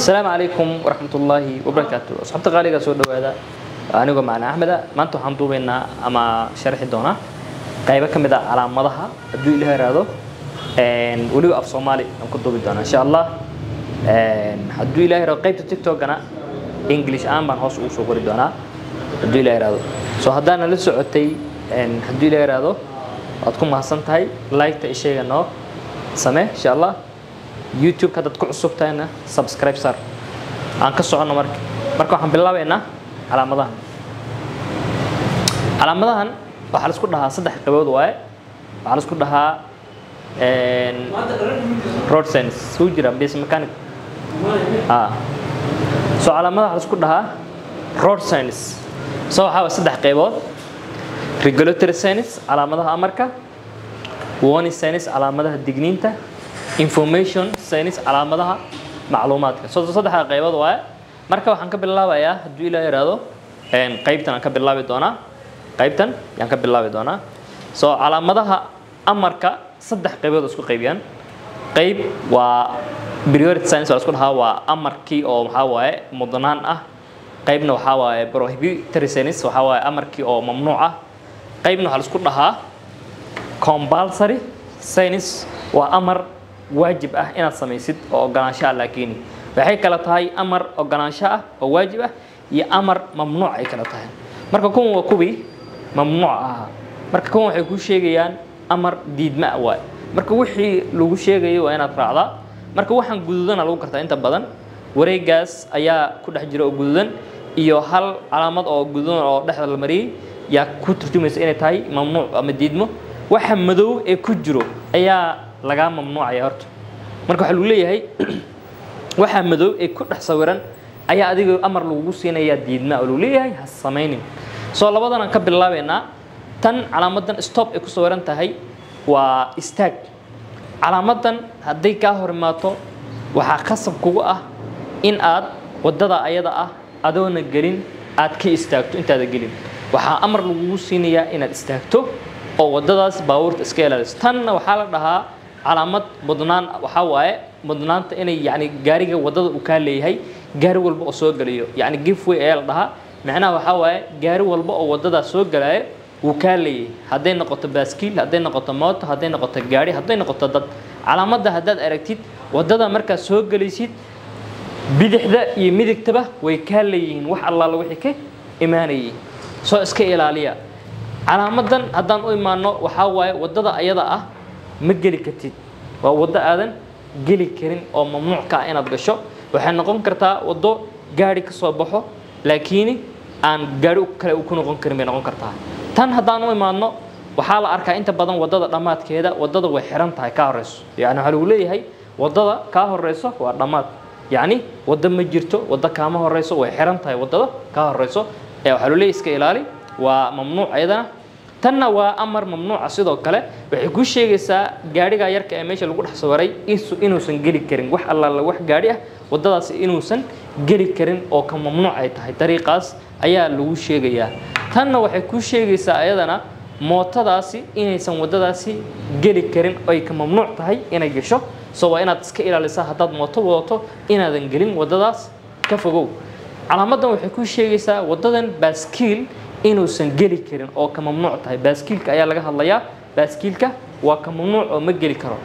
asalaamu calaykum waraxmatullaahi wabarakaatu asxaabta qaaliga soo dhawaada anigoo macna axmeda maanta waxaan duubaynaa ama sharxi doonaa qaybo ka mid ah calaamadaha hadduu ilaah iraahdo weliba af soomaali aan ku duubi doonaa insha allah hadduu ilaah iraahdo qaybta tiktokana english aan baan hoos ugu soo qori doonaa hadduu ilaah iraahdo so haddaana la socotay hadduu ilaah iraahdo waad ku mahadsan tahay liketa ishayga noo samee insha allah youtube haddaad ku cusub tahayna subscribe sar aan ka soconno marka marka waxaan bilaabaynaa calaamadahan calaamadahan waxaa la isku dhahaa saddex qaybood waaye waxaa la isku dhahaa road sense suu jira base mechanic so calaamadaha waxaa la isku dhahaa road sense so waxaa waa saddex qaybood regulatory sense calaamadaha amarka warning sense calaamadaha digniinta information sense calaamadaha macluumaadka so saddexda qaybood waaye marka waxaan ka bilaabayaa hadduu ilaa yidhaahdo qaybtan aan ka bilaabi doonaa qaybtan yaan ka bilaabi doonaa so calaamadaha amarka saddex qaybood isku qaybiyaan qayb waa priority science waa isku dhahaa waa amarkii oo maxaa waaye mudnaan ah qaybna waxaa waaye prohibitory science waxaa waaye amarkii oo mamnuuc ah qaybna waxaa la isku dhahaa compulsory science waa amar waajib ah inaad samaysid oo ogolaansho ah laakiin waxay kala tahay amar ogolaansho ah oo waajib ah iyo amar mamnuuc ay kala tahay marka kuwan waa kuwii mamnuuc ahaa marka kuwan waxay kuu sheegayaan amar diidma waay marka wixii lagu sheegayo waa inaad raacdaa marka waxaan gududana lagu gartaa inta badan wareegaas ayaa ku dhex jira oo gududan iyo hal calaamad oo gududan oo dhexda la mariyey yaa ku turjumaysa inay tahay mamnuuc ama diidmo waxa madow ee ku jiro ayaa lagaa mamnuucaya horta marka waxaa lagu leeyahay waxaa madow ee ku dhex sawiran ayaa adiga amar lagugu siinayaa diidma oo lagu leeyahay ha samaynin soo labadan aan ka bilaabaynaa tan calaamadan stop ay ku sawiran tahay waa istaag calaamadan hadday kaa hor imaato waxaa qasab kugu ah in aad waddada ayada ah adoona gelin aad ka istaagto intaada gelin waxaa amar lagugu siinayaa inaad istaagto oo waddadaas baabuurta iska ilaaliso tanna waxaa la dhahaa calaamad mudnaan waxaa waaye mudnaanta inay yani gaariga waddada uu kaa leeyahay gaari walba oo soo gelayo yani gifway ayaa la dhahaa macnaha waxaa waaye gaari walba oo waddadaas soo galaayo wuu kaa leeyahay hadday noqoto baaskiil hadday noqoto mooto hadday noqoto gaari hadday noqoto dad calaamadda haddaad aragtid waddada markaad soo gelaysid bidixda iyo midigtaba way kaa leeyihiin wax allaala wixii ka imaanayay soo iska ilaaliya calaamadan haddaan u imaano waxaa waaye waddada ayada ah ma geli kartid waa waddo aadan geli karin oo mamnuuc ka ah inaad gasho waxay noqon kartaa waddo gaari ka soo baxo laakiin aan gaari kale ku noqon karin bay noqon kartaa tan haddaan u imaano waxaa la arkaa inta badan waddada dhammaadkeeda waddada way xiran tahay kaa horeyso yani waxaa lagu leeyahay waddada kaa horeyso waa dhammaad yacni waddo ma jirto waddo kaama horeyso way xiran tahay waddada kaa horeyso ee waxaa lagu leeyahay iska ilaali waa mamnuuc ayadana tanna waa amar mamnuuca sidoo kale waxay kuu sheegaysaa gaadhiga yarka ee meesha lagu dhex sawaray inuusan geli karin wax allaala wax gaadhi ah waddadaasi inuusan geli karin oo ka mamnuuc ay tahay dariiqaas ayaa lagu sheegayaa tanna waxay kuu sheegaysaa ayadana mootadaasi inaysan waddadaasi geli karin oy ka mamnuuc tahay inay gasho so waa inaad iska ilaalisaa haddaad mooto wadato inaadan gelin waddadaas ka fogow calaamadan waxay kuu sheegaysaa waddadan baaskiil inuusan geli karin oo ka mamnuuc tahay baaskiilka ayaa laga hadlayaa baaskiilka waa ka mamnuuc oo ma geli karo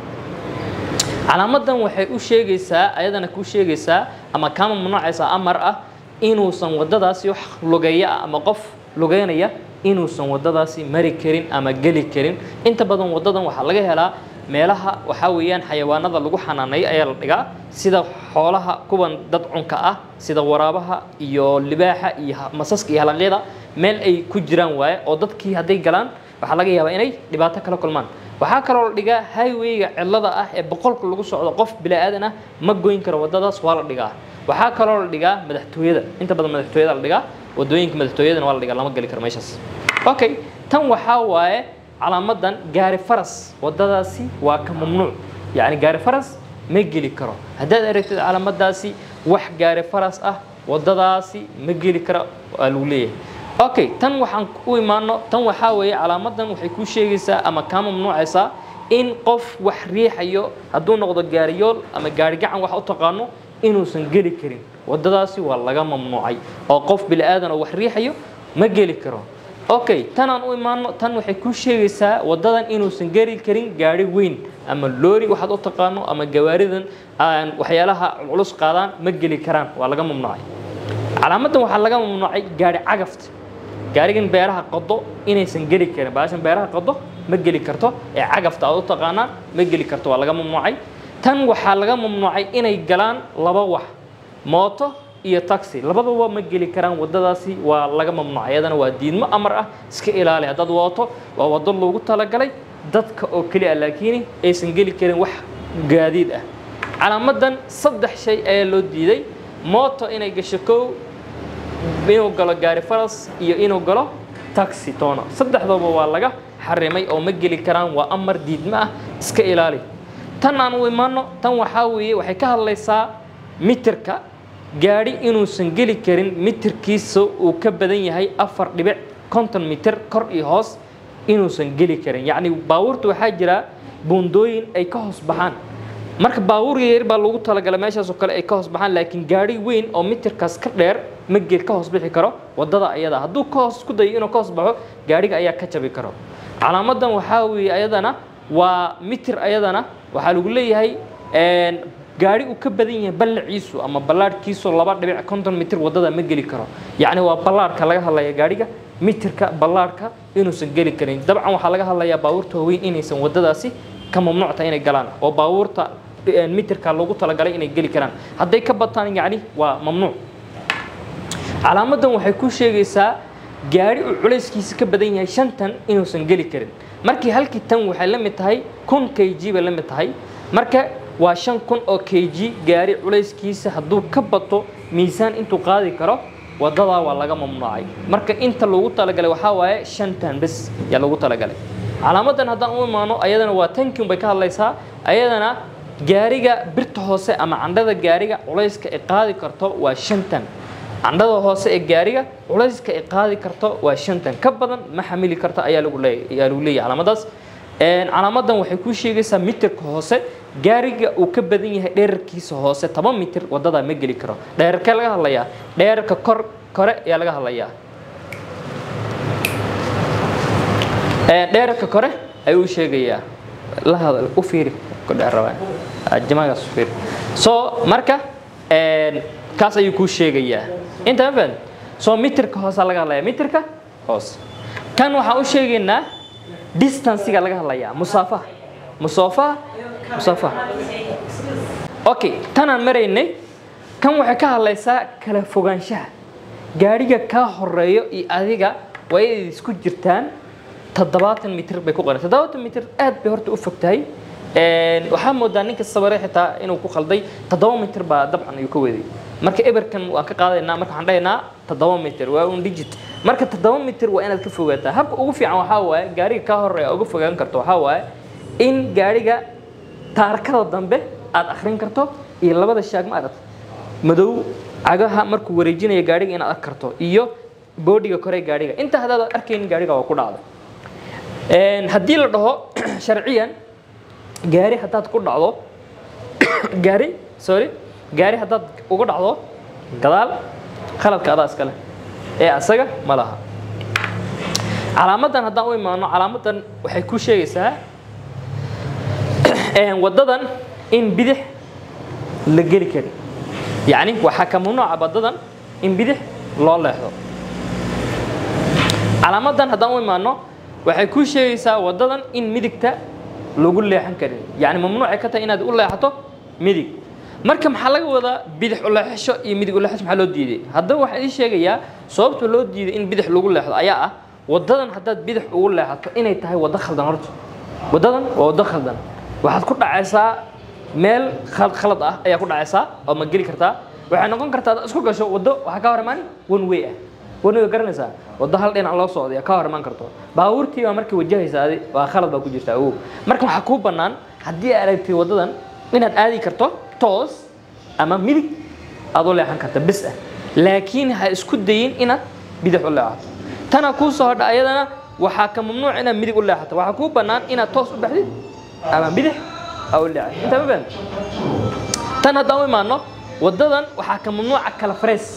calaamadan waxay u sheegaysaa ayadana kuu sheegaysaa ama kaa mamnuucaysaa amar ah inuusan waddadaasi wax lugeeya ah ama qof lugeynaya inuusan waddadaasi mari karin ama geli karin inta badan waddadan waxaa laga helaa meelaha waxaa weeyaan xayawaanada lagu xanaaneeyo ayaa la dhigaa sida xoolaha kuwan dad cunka ah sida waraabaha iyo libaaxa iyo masaska iyo halaqyada meel ay ku jiraan waaye oo dadkii hadday galaan waxaa laga yaabaa inay dhibaato kala kulmaan waxaa kaloo la dhigaa highwayga cidlada ah ee boqolka lagu socdo qof bilaadan ah ma goyn karo waddadaas waa la dhigaa waxaa kaloo la dhigaa madaxtooyada inta badan madaxtooyada la dhigaa wadooyinka madaxtooyadana waa la dhigaa lama geli karo meeshaas okay tan waxaa waaye calaamadan gaari faras waddadaasi waa ka mamnuuc yacni gaari faras ma geli karo haddaad aragtid calaamadaasi wax gaari faras ah waddadaasi ma geli karo waa lagu leeyahay okay tan waxaan u imaano tan waxaa weeye calaamadan waxay kuu sheegaysaa ama kaa mamnuucaysaa in qof wax riixayo hadduu noqdo gaariyool ama gaari gacan wax u taqaano inuusan geli karin wadadaasi waa laga mamnuucay oo qof bini aadan oo wax riixayo ma geli karo okay tanaan u imaano tan waxay ku sheegaysaa wadadan inuusan geli karin gaari weyn ama loori waxaad u taqaano ama gawaaridan aan waxyaalaha culus qaadaan ma geli karaan waa laga mamnuucay calaamadan waxaa laga mamnuucay gaari cagafta gaarigan beeraha qodo inaysan geli karin baashan beeraha qodo ma geli karto ee cagafta aad u taqaanaan ma geli karto waa laga mamnuucay tan waxaa laga mamnuucay inay galaan laba wax mooto iyo taxi labaduba ma geli karaan wadadaasi waa laga mamnuucay iyadana waa diidmo amar ah iska ilaali haddaad wadato waa wado loogu talagalay dadka oo keli ah laakiin aysan geli karin wax gaadiid ah calaamadan saddex shay ayaa loo diiday mooto inay gasho kow inuu galo gaari faras iyo inuu galo taxi toona saddexdooba waa laga xarimay oo ma geli karaan waa amar diidmo ah iska ilaali tan aan u imaano tan waxaa weeye waxay ka hadlaysaa mitirka gaadhi inuusan geli karin mitirkiisa uu ka badan yahay afar dhibic konton mitir kor iyo hoos inuusan geli karin yacni baabuurta waxaa jira buundooyin ay ka hoos baxaan marka baabuur yar baa lagu talagalay meeshaas oo kale ay ka hoos baxaan laakiin gaadhi weyn oo mitirkaas ka dheer ma gel ka hoos bixi karo wadada ayada hadduu ka hoos ku dayo inuu ka hoos baxo gaadhiga ayaa ka jabi karo calaamadan waxaa weeye ayadana waa mitir ayadana waxaa lagu leeyahay gaari uu ka badan yahay ballaciisu ama ballaarhkiisu laba dhibic konton mitir wadada ma geli karo yacni waa ballaarhka laga hadlaya gaadhiga mitirka ballaarhka inuusan geli karin dabcan waxaa laga hadlayaa baabuurta waaweyn inaysan wadadaasi ka mamnuucta inay galaan oo baabuurta mitirka loogu talagalay inay geli karaan hadday ka bataan yacni waa mamnuuc calaamadan waxay ku sheegaysaa gaari uu culayskiisa ka badan yahay shantan inuusan geli karin markii halkii tan waxay la mid tahay kun k g bay la mid tahay marka waa shan kun oo k g gaari culayskiisa hadduu ka bato miisaan intuu qaadi karo wadadaa waa laga mamnuucay marka inta loogu talagalay waxaa waaye shantan bes yaa loogu talagalay calaamadan haddaan u imaano ayadana waa tankin bay ka hadlaysaa ayadana gaariga birta hoose ama candhada gaariga culayska ay qaadi karto waa shantan candhada hoose ee gaariga culayska ay qaadi karto waa shantan ka badan ma xamili karto ayaa lagu leeyahay ayaa lagu leeyahay calaamadaas calaamadan waxay kuu sheegaysaa mitirka hoose gaariga uu ka badan yahay dheerarkiisa hoose toban mitir wadadaa ma geli karo dheerarkee laga hadlayaa dheerarka kor kore ayaa laga hadlayaa dheerarka kore ayuu u sheegayaa la hadal u fiiri ku dheer rabaa jamaagaas u fiiri so marka kaas ayuu kuu sheegayaa inta ma fahan soo mitirka hoosaa laga hadlaya mitirka hoose kan waxaan u sheegaynaa distancega laga hadlayaa musaafaha musaafaha musaafaha okay tanaan maraynay kan waxay ka hadlaysaa kala fogaanshaha gaadhiga kaa horeeyo iyo adiga waa inay isku jirtaan toddobaatan mitir bay ku qoran toddobaatan mitir aad bay horta u fog tahay waxaa moodaa ninka sabare xitaa inuu ku qalday toddoba mitir baa dabcan ayuu ka weeday marka eberkan waan ka qaadaynaa marka waxaan dhahaynaa toddoba mitir waa un digit marka toddoba mitir waa inaad ka fogaataa habka ugu fiican waxaa waaye gaariga kaa horeeya uga fogaan karto waxaa waaye in gaariga taarkada dambe aad akhrin karto iyo labada shaag ma aragta madow cagaha markuu wareejinaya gaariga inaad arki karto iyo boodhiga kore gaariga inta haddaad arkaynin gaariga waa ku dhacday haddii la dhaho sharciyan gaari haddaad ku dhacdo gaari sorry gaari haddaad uga dhacdo gadaal khaladka adaa iskale ee asaga ma laha calaamadan haddaan u imaano calaamadan waxay ku sheegaysaa waddadan in bidix la geli karin yacni waxaa ka mamnuuca waddadan in bidix loo leexdo calaamadan haddaan u imaano waxay ku sheegaysaa waddadan in midigta lagu leexan karin yacni mamnuucay ka tahay inaad u leexato midig marka maxaa laga wadaa bidix u leexasho iyo midig u leexasho maxaa loo diiday haddaba waxaan ii sheegayaa sababta loo diiday in bidix lagu leexdo ayaa ah waddadan haddaad bidix ugu leexato inay tahay waddo khaldan horta waddadan waa waddo khaldan waxaad ku dhacaysaa meel khalad ah ayaa ku dhacaysaa oo ma geli kartaa waxay noqon kartaa ad isku gasho waddo waxaa ka hor imaan one way ah one way garanaysaa waddo hal dhinac loo socday ka hor imaan karto baabuurtii baa markii wajahaysa adi waa khalad baa ku jirta awow marka waxaa kuu bannaan haddii aad aragtid waddadan inaad aadi karto toos ama midig aad u leexan karta bis ah laakiin ha isku dayin inaad bidix u leexato tana kuu soo hodha ayadana waxaa ka mamnuuc inaad midig u leexato waxaa kuu bannaan inaad toos u baxdid ama bidix aa u leexatid intaa ma fahan tan haddaan u imaano wadadan waxaa ka mamnuuca kala fareys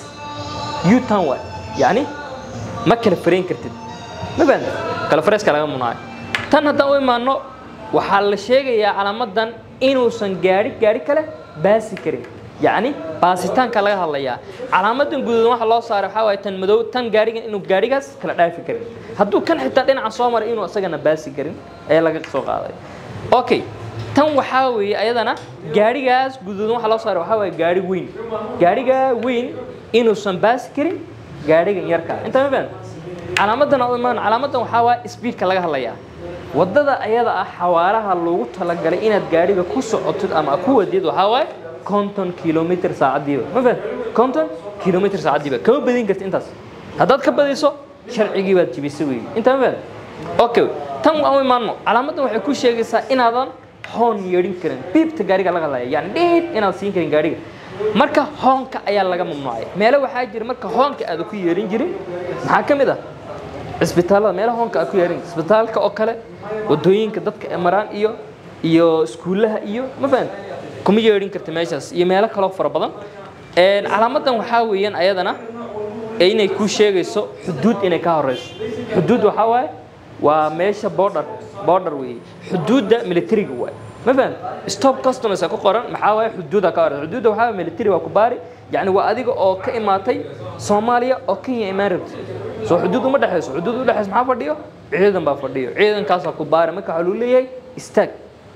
u-turn waay yacni ma kala farayn kartid ma fahamtid kala fareyska laga mamnuucay tan haddaan u imaano waxaa la sheegayaa calaamadan inuusan gaari gaari kale baasi karin yacni baasitaanka laga hadlayaa calaamadan guduudan waxa loo saaray waxaa waaye tan madow tan gaarigan inuu gaarigaas kala dhaafi karin hadduu kan xitaa dhinaca soo maray inuu isagana baasi karin ayaa laga soo qaaday okay tan waxaa weeye ayadana gaarigaas guduudan waxa loo saaray waxaa waaye gaari weyn gaariga weyn inuusan baasi karin gaarigan yarka inta ma fahan calaamadan aan u imaan calaamadan waxaa waaye speedka laga hadlayaa wadada ayada ah xawaaraha loogu talagalay inaad gaariga ku socotid ama ku wadid waxaa waaye konton kilomitr saacadiiba ma fahan konton kilomitr saacadiiba kama badin karti intaas haddaad ka badiso sharcigii baad jibisay weeye inta ma fahan okay tan aan u imaano calaamadan waxay ku sheegaysaa inaadan hoon yeedhin karin biibta gaariga laga hadlaya yani dhiid inaad siin karin gaariga marka hoonka ayaa laga mamnuucay meelo waxaa jira marka hoonka aada ku yeerin jirin maxaa ka mid ah cisbitaalada meelaha hoonka aad ku yeerin cisbitaalka oo kale wadooyinka dadka ay maraan iyo iyo iskuullaha iyo ma fahan kuma yeedhin karta meeshaas iyo meelo kaloo fara badan calaamadan waxaa weeyaan ayadana inay ku sheegayso xuduud inay ka horeyso xuduud waxaa waaye waa meesha border border weeye xuduudda militariga waay ma fahan stop customers ku qoran maxaa waaye xuduuda ka horeysa xuduudda waxaa waaye military waa ku baari yacni waa adiga oo ka imaatay soomaaliya oo kenya imaan rabti soo xuduud uma dhexeyso xuduud u dhexeyso maxaa fadhiyo ciidan baa fadhiyo ciidankaasaa ku baari marka waxaa lagu leeyahay istaag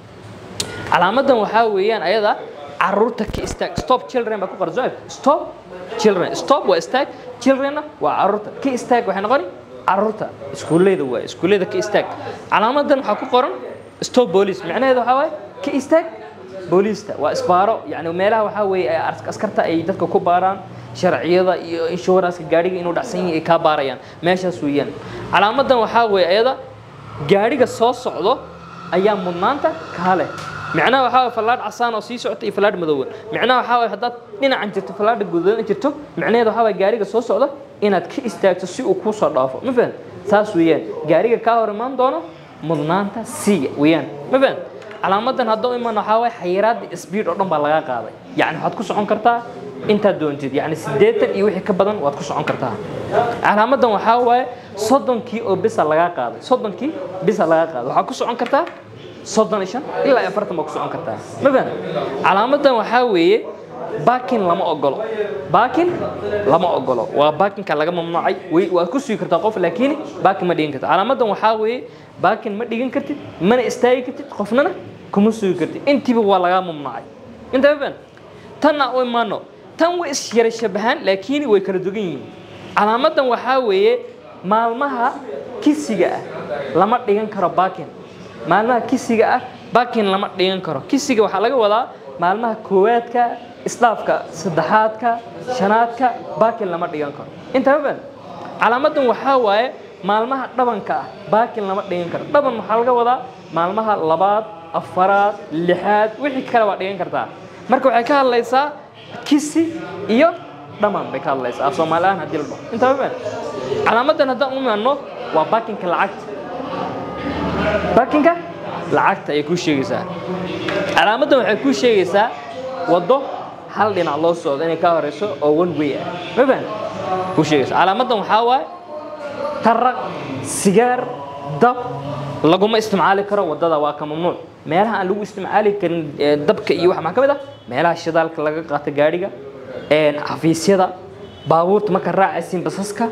calaamadan waxaa weeyaan ayada caruurta ka istaag stop children baa ku qoran soo stop children stop waa istaag childrenna waa caruurta ka istaag waxay noqoni caruurta iskuulleyda waay iskuulleyda ka istaag calaamadan waxaa ku qoran stop police macnaheedu waxaa waaye ka istaag booliista waa isbaaro yani meelaha waxaa weeye ay askarta ay dadka ku baaraan sharciyada iyo inshuranska gaadhiga inuu dhacsan yahay ay kaa baarayaan meeshaas weeyaan calaamadan waxaa weeye ayada gaadhiga soo socdo ayaa mudnaanta kaa leh micnaha waxaa waye fallaadh casaan oo sii socota iyo fallaadh madoowan micnaha waxaa waye haddaad dhinacan jirto fallaadha guduudan jirto micnaheedu waxaa waye gaariga soo socda inaad ka istaagto si uu kuu soo dhaafo ma fahan saas weeyaan gaariga kaa hor imaan doono mudnaanta siiya weeyaan ma fahan calaamadan hadduu imaan waxaa waye xayiraadda speed oo dhan baa laga qaaday yacni waxaad ku socon kartaa intaad doontid yacni siddeetan iyo wixii ka badan waad ku socon kartaa calaamadan waxaa waaye soddonkii oo bisa lagaa qaaday soddonkii bisa lagaa qaaday waxaad ku socon kartaa soddon iyo shan ilaa afartan baa ku socon kartaa ma fahan calaamadan waxaa weeye baakin lama ogolo baakin lama ogolo waa baakinka laga mamnuucay way waad ku sugi kartaa qof laakiin baakin ma dhigan kartid calaamadan waxaa weeye baakin ma dhigan kartid mana istaagi kartid qofnana kuma sugi kartid intiiba waa lagaa mamnuucay inta ma fahan tanna u imaano tan way isyara shabahaan laakiin way kala dugan yihiin calaamadan waxaa weeye maalmaha kisiga ah lama dhigan karo baakin maalmaha kisiga ah baakin lama dhigan karo kisiga waxaa laga wadaa maalmaha koowaadka isdhaafka saddexaadka shanaadka baakin lama dhigan karo intaa ma calaamadan waxaa waaye maalmaha dhabanka ah baakin lama dhigan karo dhaban waxaa laga wadaa maalmaha labaad afaraad lixaad wixii kale waa dhigan kartaa marka waxay ka hadlaysaa kisi iyo dhaman bay ka hadlaysaa af soomaali ahaan haddii la dhaho intaa ma calaamadan haddaan u imaano waa baakinka lacagta baakinka lacagta ayay kuu sheegaysaa calaamadan waxay kuu sheegaysaa waddo hal dhinac loo socdo inay ka horeyso oo one way ah ma fahan kuu sheegaysa calaamadan waxaa waaye taraq sigaar dab laguma isticmaali karo waddada waa ka mamnuuc meelaha aan lagu isticmaali karin dabka iyo wax maxaa ka mid ah meelaha shidaalka laga qaato gaadhiga xafiisyada baabuurta marka raacaysiin basaska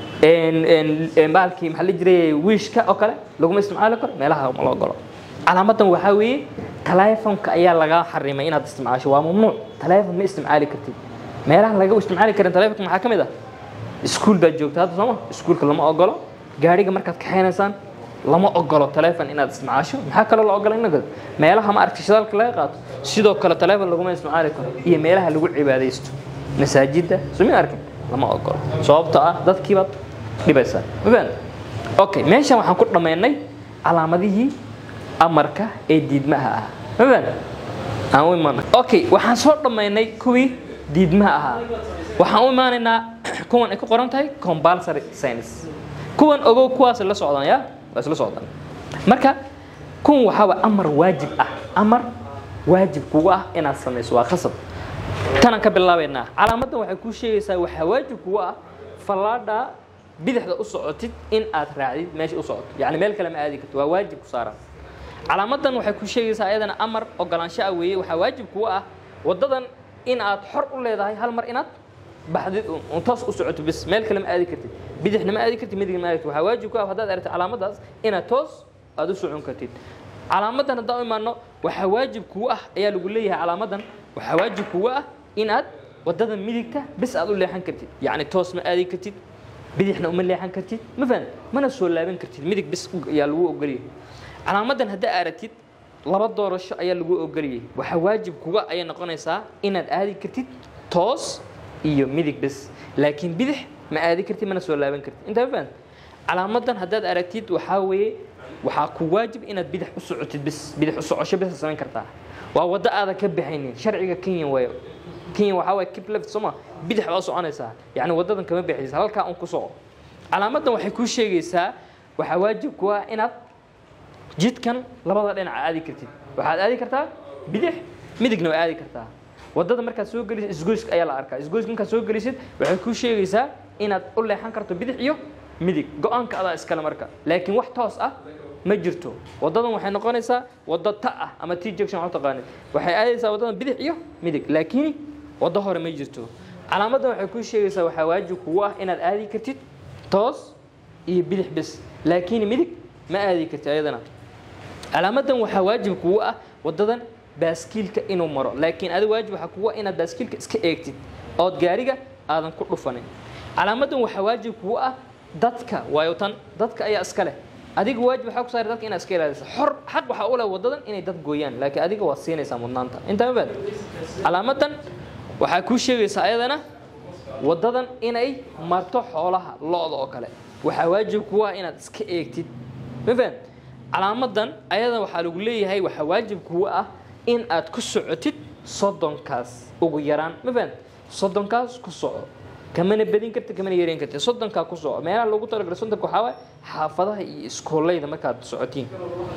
baalkii maxaa la jiray wiishka oo kale laguma isticmaali karo meelaha ma loo galo calaamadan waxaa weeye taleefonka ayaa laga xarimay inaad isticmaasho waa mamnuuc taleefon ma isticmaali kartid meelaha laga isticmaali karin taleefonka maxaa ka mid ah iskuul baad joogta hadda sooma iskuulka lama ogolo gaadhiga markaad kaxaynaysaan lama ogolo taleefon inaad isticmaasho maxaa kaloo la ogola in meelaha ma aragti shidaalka laga qaato sidoo kale taleefon laguma isticmaali karo iyo meelaha lagu cibaadaysto masaajidda sumi arkin lama ogolo sababtoo ah dadkiibaad dhibaysaa ma fahan okay meeshan waxaan ku dhammaynay calaamadihii amarka ee diidmaha ah ma fahan aan u imaana okay waxaan soo dhammaynay kuwii diidmaha ahaa waxaan u imaanaynaa kuwan ay ku qoran tahay compulsory science kuwan ogow kuwaas la socdaan ya waa isla socdaan marka kuwan waxaa waa amar waajib ah amar waajib kugu ah inaad samayso waa khasab tanaan ka bilaabaynaa calaamaddan waxay kuu sheegaysaa waxaa waajib kugu ah fallaadha bidixda u socotid in aad raacdid meesha u socoto yacni meel kale ma aadi karto waa waajib ku saaran calaamaddan waxay kuu sheegaysaa ayadana amar ogolaansho ah weeye waxaa waajib kugu ah waddadan in aad xor u leedahay hal mar inaad baxdid un toos u socoto bis meel kale ma aadi kartid bidixna ma aadi kartid midigna ma aadi kartid waxaa waajib ku ah haddaad aragtid calaamaddaas inaad toos aad u socon kartid calaamaddan haddaan u imaano waxaa waajib kugu ah ayaa lagu leeyahay calaamaddan waxaa waajib kugu ah inaad waddadan midigta bis aad u leexan kartid yacni toos ma aadi kartid bidixna uma leexan kartid ma fahan mana soo laaban kartid midig bis ayaa lagu ogolyahay calaamaddan haddaa aragtid laba doorasho ayaa lagu ogoliyay waxaa waajib kuga ayay noqonaysaa inaad aadi kartid toos iyo midig bis laakiin bidix ma aadi kartid mana soo laaban kartid intaa ma fahan calaamaddan haddaad aragtid waxaa weeye waxaa ku waajib inaad bidix u socotid bis bidix u socosho bisa samayn kartaa waa waddo aadan ka baxaynin sharciga kenya waayo kenya waxaa waye kip left sooma bidix baa u soconaysaa yacni waddadan kama baxaysa halkaa un ku soco calaamaddan waxay kuu sheegaysaa waxaa waajib ku ah inaad jidkan labada dhinac aadi kartid waxaad aadi kartaa bidix midigna waa aadi kartaa waddada markaad soo gelisid isgoyska ayaa la arkaa isgoyska markaad soo gelisid waxay kuu sheegaysaa inaad u leexan karto bidix iyo midig go-aanka adaa iskale marka laakiin wax toos ah ma jirto waddadan waxay noqonaysaa waddo ta ah ama t junction waxu taqaanid waxay aadaysaa waddadan bidix iyo midig laakiin waddo hore ma jirto calaamaddan waxay kuu sheegaysaa waxaa waajib kugu ah inaad aadi kartid toos iyo bidix bis laakiin midig ma aadi kartid ayadana calaamaddan waxaa waajib kugu ah waddadan baaskiilka inuu maro laakiin adi waajib waxaa kugu ah inaad baaskiilka iska eegtid ood gaariga aadan ku dhufanin calaamaddan waxaa waajib kugu ah dadka waayo tan dadka ayaa iska leh adiga waajib waxaa ku saaray dadka inaad iska ilaaliso xor xaq waxaa u leh waddadan inay dad gooyaan laakiin adiga waad siinaysaa mudnaanta intaa ma baad calaamaddan waxaa kuu sheegaysaa ayadana waddadan inay marto xoolaha lo-da oo kale waxaa waajib kugu ah inaad iska eegtid ma fahan calaamaddan ayada waxaa lagu leeyahay waxaa waajib kugu ah in aad ku socotid soddonkaas ugu yaraan ma fahan soddonkaas ku soco kamana bedin karti kamana yareyn karti soddonkaa ku soco meelaha loogu talagalay soddonka waxaa waaye xaafadaha iyo iskoolleyda markaad socotiin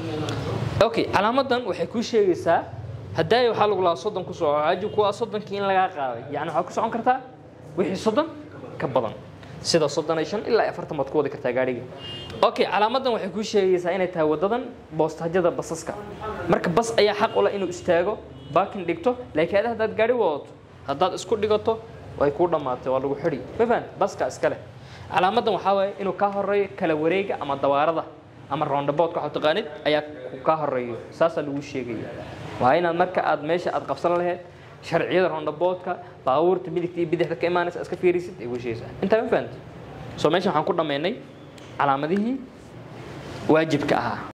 okay calaamaddan waxay kuu sheegaysaa haddaay waxaa lagu lahaa soddon ku soco waajib kuwa soddonkii in lagaa qaaday yacni waxaad ku socon kartaa wixii soddon ka badan sida soddon iyo shan ilaa iyo afartan baad ku wadi kartaa gaadhiga okay calaamaddan waxay kuu sheegaysaa inay tahay waddadan boostajada basaska marka bas ayaa xaq u leh inuu istaago baakin dhigto laakiin ada haddaad gaadhi wadato haddaad isku dhigato way kuu dhammaatay waa lagu xidhi ma fahan baska iska leh calaamaddan waxaa waaye inuu kaa horeeyo kala wareega ama dawaarada ama roundaboudka waxaa taqaanid ayaa kaa horeeyo saasaa lagu sheegaya waa inaad marka aad meesha aad qabsan lahayd sharciyada roundaboudka baabuurta midigta iyo bidixda ka imaanaysa iska fiirisid ay weshaysaa intaa ma fahanti soo meesha waxaan ku dhammaynay calaamadihii waajibka ahaa